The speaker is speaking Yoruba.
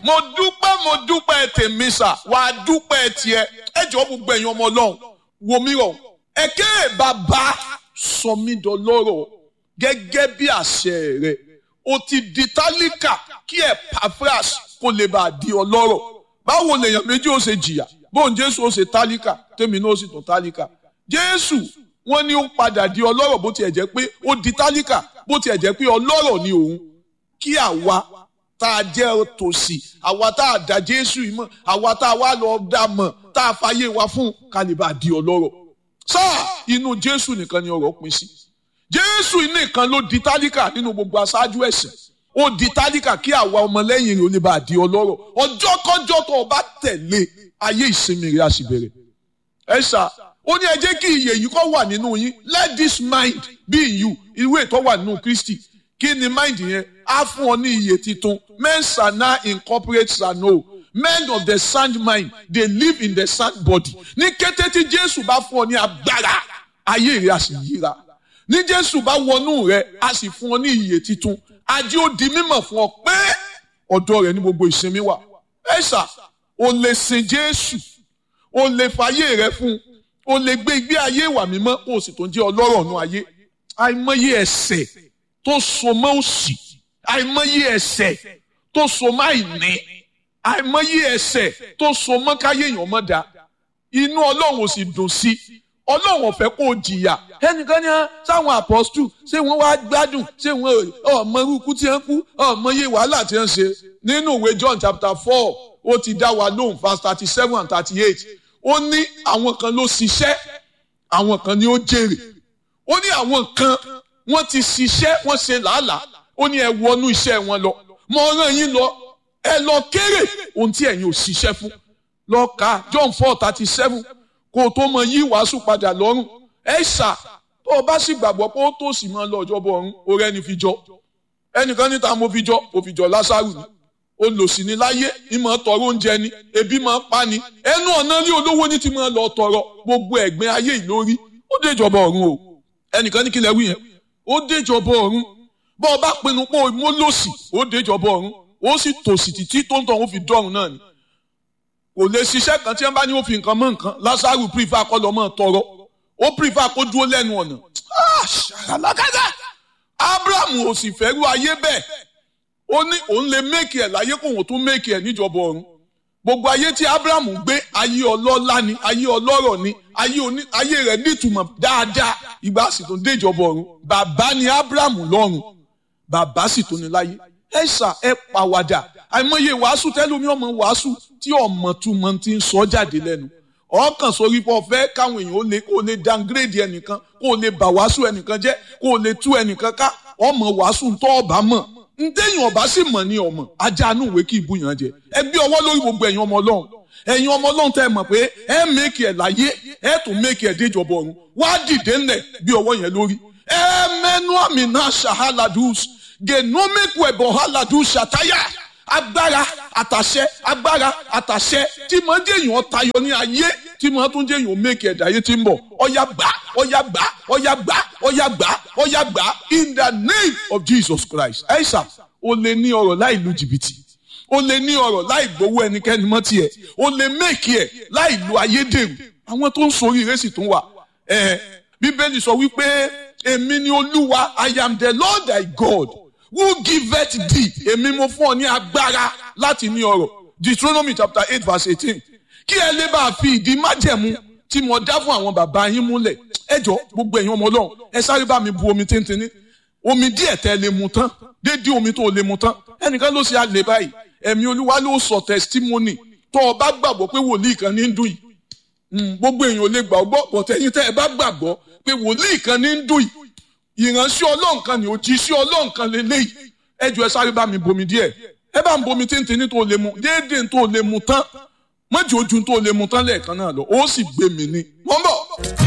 mo dúpẹ́ mo dúpẹ́ tèmi sà wàá dúpẹ́ tiẹ̀ ẹ jọ gbogbo ẹ̀yin ọmọ ọlọ́run wo mi rọ̀ ẹ̀kẹ́ bàbá sọ mí dọlọ́rọ̀ gẹ́gẹ́ bí àṣẹ rẹ̀ o ti di tálíkà kí Epaphras kó lè bá a di ọlọ́rọ̀ báwo lèèyàn méjì ó ṣe jìyà bóun Jésù ó ṣe tálíkà tèmi náà ó sì tún tálíkà Jésù wọ́n ní ó padà di ọlọ́rọ̀ bó tiẹ̀ jẹ́ pé ó di tálíkà bó tiẹ̀ jẹ́ pé ọlọ́rọ̀ ni òun kí àwa tá a jẹ́ tòsí àwa tá a dá Jésù yìí mọ̀ àwa tá a wá lọ dá mọ̀ tá a fàyè wa fún kálíbà di ọlọ́rọ̀ sáà inú Jésù nìkan ni ọ̀rọ̀ pín sí Jésù nìkan ló di tálíkà nínú gbogbo aṣáájú ẹ̀sìn ó di tálíkà kí àwa ọmọlẹ́yìn rẹ̀ ó lè bá a di ọlọ́rọ̀ ọjọ́ kọjọ́ tó o bá tẹ̀lé ayé ìsinmi rẹ̀ á sì bẹ̀rẹ̀ ẹ ṣá ó ní ẹ jẹ́ kí iyè yìí kó wà nínú yín let this mind be in you ìwé tó wà nínú Kristi kí ni mind yẹn á fún ọ ní iyè titun men shall now incorporate shall know men of the sound mind they live in the sound body ní kété tí Jésù bá fún ọ ní agbára ayé rẹ̀ á sì yíra ní Jésù bá wọnú rẹ̀ á sì fún ọ ní iyè titun ajé ó di mímọ̀ fún ọ pé ọ̀dọ̀ rẹ̀ ní gbogbo ìsinmi wà ẹ ṣá o lè sin Jésù o lè fàyè rẹ̀ fún un o lè gbé ìgbé ayé ìwà mímọ́ kó o sì tó ń jẹ́ ọlọ́rọ̀ ọ̀nù ayé àìmọye ẹ̀ṣẹ̀ tó so mọ́ òṣì àìmọye ẹ̀ṣẹ̀ tó so mọ́ àìní àìmọye ẹ̀ṣẹ̀ tó so mọ́ káyé èèyàn mọ́ da inú ọlọ́run ò sì dùn sí ọlọ́run ò fẹ́ kó o jìyà ẹnìkan ní sáwọn apọ́stù ṣé wọ́n wá gbádùn ṣé wọ́n ọmọ irúkú tí wọ́n kú ọmọ iye wàhálà tí wọ́n ṣe nínú ìwé John chapter four ó ti dá wa lóhùn verse thirty seven and thirty eight ó ní àwọn kan ló ṣiṣẹ́ àwọn kan ni ó jèrè ó ní àwọn kan wọ́n ti ṣiṣẹ́ wọ́n ṣe làálàá ó ní ẹ wọnú iṣẹ́ wọn lọ mo rán yín lọ ẹ lọ kéré ohun tí ẹ̀yin ò ṣiṣẹ́ fún lọ ka John four thirty seven kó o tó mọ yí wàásù padà lọ́rùn ẹ ṣà tó o bá sì gbàgbọ́ pé ó tó sì máa lọ ọjọ́ bọ̀ ọ̀run orí ẹni fi jọ ẹnìkan níta mo fi jọ mo fi jọ Lásárù ni olòṣì ni láyé ìmọ̀ tọrọ oúnjẹ ni ebi máa pa ni ẹnu ọ̀nà rí olówó ní ti máa lọ tọrọ gbogbo ẹ̀gbin ayé ìlórí ó déjọba ọ̀run o ẹnìkan ní kílẹ̀ wí yẹn ó déjọba ọ̀run bọ́ ọ bá pinnu pé mo lòṣì ó déjọba ọ̀run ó sì tòṣì títí tó ń tọ̀ ó fi dọ́run náà ni kò lè ṣiṣẹ́ kan tí wọ́n bá ní ó fi nǹkan mọ́ nǹkan Lásárù pírífà kọ́ lọ́mọ tọrọ ó pírífà kó dúró lẹ́nu ọ̀nà ṣàlàkàtà Abraham ò sì fẹ́rú ayé bẹ́ẹ̀ ó ní òun lè méèkì ẹ̀ láyé kóun tún méèkì ẹ̀ níjọba ọ̀run gbogbo ayé tí abrahamu gbé ayé ọlọ́lá ni ayé ọlọ́rọ̀ ni ayé rẹ̀ nítumọ̀ dáadáa ìgbà sì tún dé ìjọba ọ̀run bàbá ni abrahamu lọ́run bàbá sì tún ní láyé ẹ ṣà ẹ pàwàdà àìmọye wàásù tẹlómi ọmọ wàásù tí ọmọ túmọ̀ ti ń sọ jáde lẹ́nu ọkàn sórí pọ̀ fẹ́ káwọn èèyàn ó lè kó lè downgrade ẹnìkan kó lè bà wàásù ẹnìkan jẹ́ kó lè tú ẹnìkan ká ọmọ wàásù ń tọ́ ọ̀bá mọ̀ ntẹ́yìn ọba sì mọ̀ ní ọmọ ajá inú ìwé kí ibú yàn jẹ ẹ gbé ọwọ́ lórí gbogbo ẹ̀yin ọmọ ọlọ́run ẹ̀yin ọmọ ọlọ́run tẹ́ ẹ mọ̀ pé ẹ mẹ́kì ẹ̀ láyé ẹ tún mẹ́kì ẹ̀ déjọba ọ̀run wá dìde ńlẹ̀ bí ọwọ́ yẹn lórí ẹ mẹ́nu àmì náà ṣàhálàdùs gẹ̀nọ́mẹ́kù ẹ̀bọ̀ hálàdùs ṣàtáyà agbára àtàṣẹ agbára àtàṣẹ tí mọ̀ ń jẹ́yìn ọ̀tayọ ní ayé tí mọ̀ tún jẹ́yìn òmẹ́kì ẹ̀dá ayé tí ń bọ̀ ọ̀yà gbà ọ̀yà gbà ọ̀yà gbà ọ̀yà gbà ọ̀yà gbà in the name of Jesus Christ. ẹ̀sà o lè ní ọrọ̀ láì lu jìbìtì o lè ní ọrọ̀ láì gbowó ẹnikẹ́ni mọ́ tiẹ̀ o lè mẹ́kì ẹ̀ láì lu ayédèrú àwọn tó ń sori ìrẹsì tó ń wà. bíbélì sọ wípé èmi ni olúwa I am the Lord thy God who giveth thee èmi mo fún ọ ní agbára láti ní ọrọ̀ Deuteronomy chapter eight verse eighteen kí ẹ lè bá a fi ìdí májẹ̀mú tí mo dá fún àwọn bàbá yín múlẹ̀ ẹ jọ gbogbo ẹ̀yin ọmọ ọlọ́run ẹ sáré bá mi bu omi téńténí omi díẹ̀ tẹ́ lè mu tán dédé omi tó lè mu tán ẹnìkan ló ṣe àlè báyìí ẹ̀mí olúwa ló sọ testimony tó o bá gbàgbọ́ pé wòlíì kan ní ń dùn yìí gbogbo èèyàn ò lè gbà ọgbọ́ pọ̀tẹ́yìn tẹ́ ẹ bá gbàgbọ́ pé wòlíì kan ní ń dùn yìí ìránṣẹ́ ọlọ́run kan ní òjíṣẹ́ ọlọ́run kan lélẹ́yìí ẹ jọ ẹ sáré bá mi bomi díẹ̀ ẹ bá ń bomi téńténí tó lè mu déédéé tó lè mu tán mọ́jì ojú tó lè mu tán lẹ́ẹ̀kan náà lọ ó sì gbé mi ní. mọ́ bọ̀.